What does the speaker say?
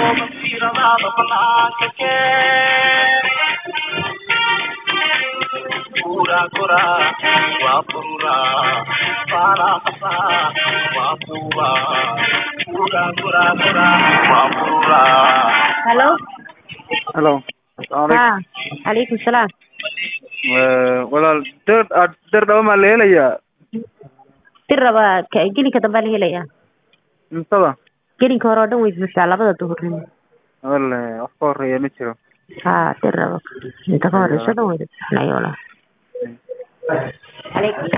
halo halo asalamu ha calaykum salaam walaal dir dir dhaba maa la helayaa dir raba ka- gelinka dambaa la helayaa intada gelinka hore oo dhan way buuxdaa labada duhurnimo wale wax ka horeeya ma jiro ha dir raba inta ka horeyso dhan way buuxnaa walaal calaykum